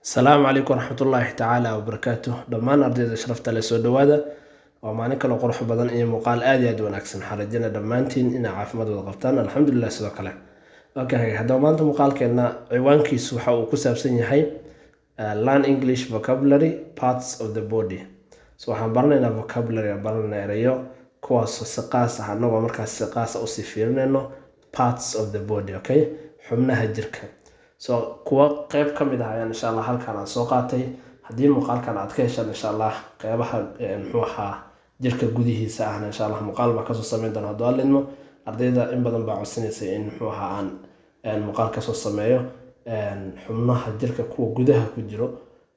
asalaamu calaykum waraxmatullaahi tacaala wabarakaatu dhammaan ardayda sharafta le soo dhowaada waa maalin kaloo qurux badan iyo muuqaal aad iyo aad u wanaagsan waxaan rajayna dhammaantiin inaa caafimaad wada qabtaan alxamdulilah sidoo kale okay haddaba maanta muuqaalkeenna ciwaankiisu waxa uu ku saabsan yahay uh, learn english vocabulary parts of the body so waxaan baranaynaa vocabulary aan baranayna erayo kuwaasoo si qaas ah anagoo markaas si qaas ah usii fiirinayno parts of the body okay xubnaha jirka so kuwa qeyb ka mid ah ayaan insha allah halkan aan soo qaatay haddii muuqaalkan aad ka heshaan insha allah qeybaha muxuu ahaa jirka gudihiisa ahna insha allah muuqaal baa kasoo sameyn doona hadduu alidmo ardayda in badan baa codsanaysay in muxuu ahaa aan muuqaal kasoo sameeyo xubnaha jirka kuwa gudaha ku jiro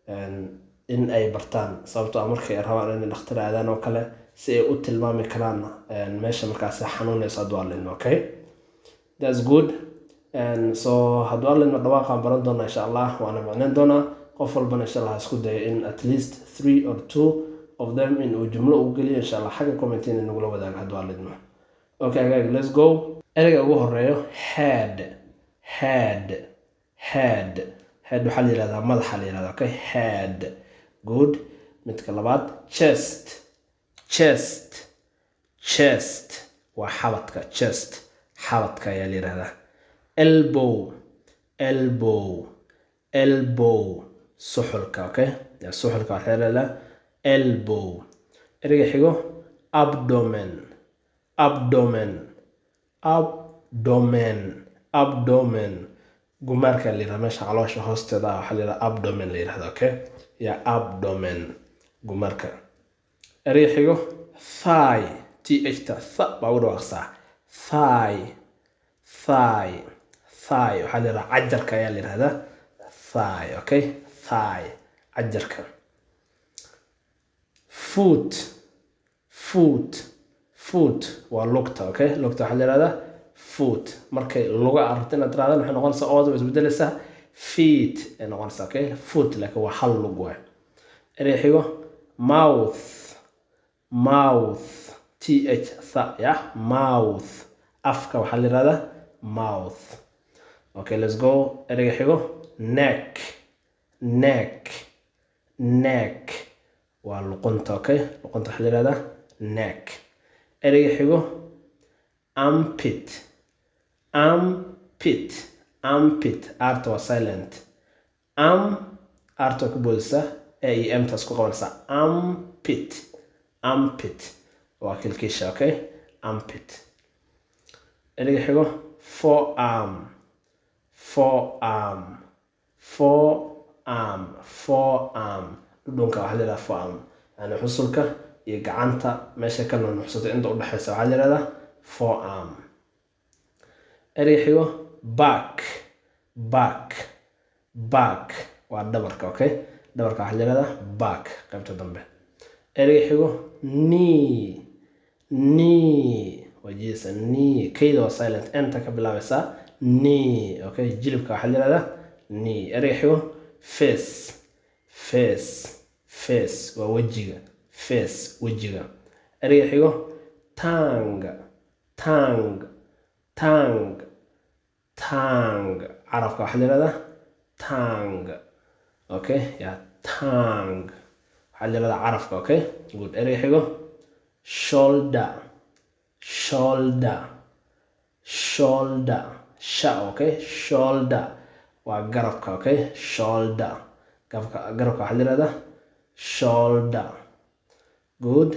in ay bartaan sababtoo ah markay rabaan inay dhakhtar aadaan oo kale si ay u tilmaami karaan meesha markaasi xanuunayso hadduu alidmo okay that's good so hadduu alidmo dhawaaqaan baran doona insha allah waana micneyn doonaa qof walbana insha allah isku daya in at least three or two of them in uu jumlo ugu geliyo insha allah xagga commentin nagula wadaago hadduu alidmo okay agaag let's go ereyga ugu horeeyo head head head head waxaa la yihahdaa madaxa la yihahdaa okay head good midka labaad chest chest chest waa xabadka chest xabadka ayaa la yihahdaa elbow elbow elbow suxulka okay suxulka waxaa la yihahdaa elbow ereyga xigo abdomen abdomen abdomen abdomen gumaarka la yirahda meesha caloosha hoosteeda ah waxaa la yirahda abdomen la yirahda okay ya abdomen gumaarka ereyga xigo thigh th ta tha baa u dhawaaqsaa thigh thigh thigh waxaa la yirahda cajarka ayaa la yirahdaa thigh okay thigh cajarka foot foot foot waa lugta okay lugta waxaa la yihahdaa foot markay luga aragto inaad tirahdaan waxay noqonaysaa ooda way isbedelaysaa feet ay noqonaysaa okay foot laakiin waa hal lug waay erey xigo mouth mouth t h tha ya mouth afka waxaa la yihahdaa mouth okay let's go ereyga xigo neck neck neck waa luqunta okay luqunta waxaa la yihahdaa neck ereyga xigo ampit ampit ampit arta waa silent am arta waa ka boodaysaa e iyo emtaas ku qabanaysaa ampit ampit waa kilkiisha okay ampit ereyga xigo forearm forearm forearm forearm dhudhunka waxaa la yihahdaa forearm yani xusulka iyo gacanta meesha ka nunuxsatay inta udhexaysa waxaa la yihahdaa forearm ereyga xigo back back back waa dhabarka okay dhabarka waxaa la yihahdaa back qaybta dambe ereyga xigo knee knee waa jiisa knee kayda waa silent enta ka bilaabaysaa knee okay jilibka waxaa la yihahdaa knee ereyga xigo face face face waa wejiga face wejiga ereyga xigo tang tang tang tang carabka waxaa la yihahdaa tang okay ya tang waxaa la yihahdaa carabka okay good ereyga xigo shoulder shoulder shoulder sha okay shoulder waa garabka okay shoulder garabka garabka waxaa la yihahdaa shoulder good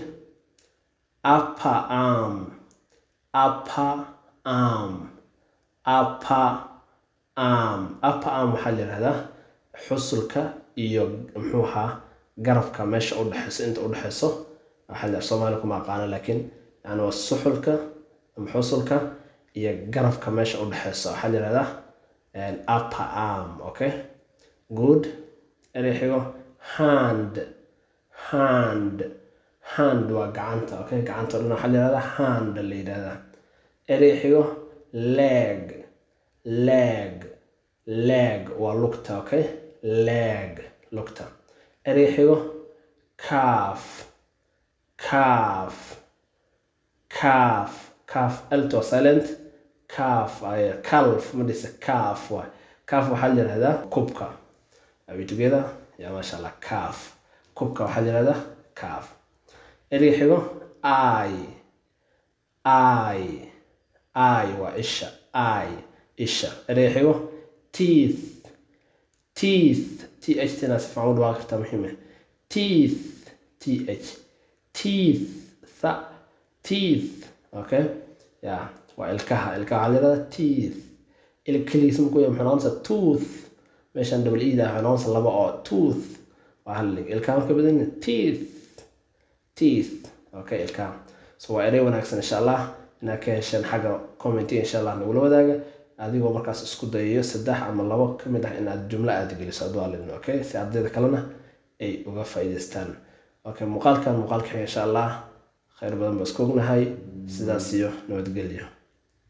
upper arm upper arm upper arm upper arm waxaa la yihahdaa xusulka iyo muxuu ahaa garabka meesha udhexeyso inta udhexeyso waxaa la soomaali kuma aqaana laakiin yani waa suxulka ama xusulka iyo garabka meesha udhexeyso waxaa la yihahdaa upper arm okay good erey xigo hand hand hand waa gacanta okay gacanta o dhan waxaa la yihahdaa hand la yidhahdaa erey xigo leg leg leg waa lugta okay leg lugta erey xigo calf calf calf calf alto silent calf calf ma dhisa calf waay calf waxaa la yihahdaa kubka are we together ya maasha allah calf kubka waxaa yirahdaa calf ereyga xigo i i i waa isha i isha ereyga xigo teeth teeth th tina si fiican u dhawaaqi kartaa muhiime teeth th teeth tha teeth okay ya waa ilkaha ilkaha waxaa yirahdaa teeth ilig keligiisa markuu yahay muxuu noqonaysaa tooth meeshan double eda waxay noqonaysaa laba oo tooth waa hal ilig ilkaha marka badan teeth teeth okay ilkaha so waa erey wanaagsan insha allah inaad ka hesheen xagga commentiga insha allah nagula wadaaga adigoo markaas isku dayayo saddex ama labo ka mid ah inaad jumlo aad geliso aduu alidin okay si ardayda kalena ay uga faa'iidaystaan okay muuqaalkan muuqaalka xiga insha allah khayr badan baa isku ognahay sidaas iyo nabadgelyo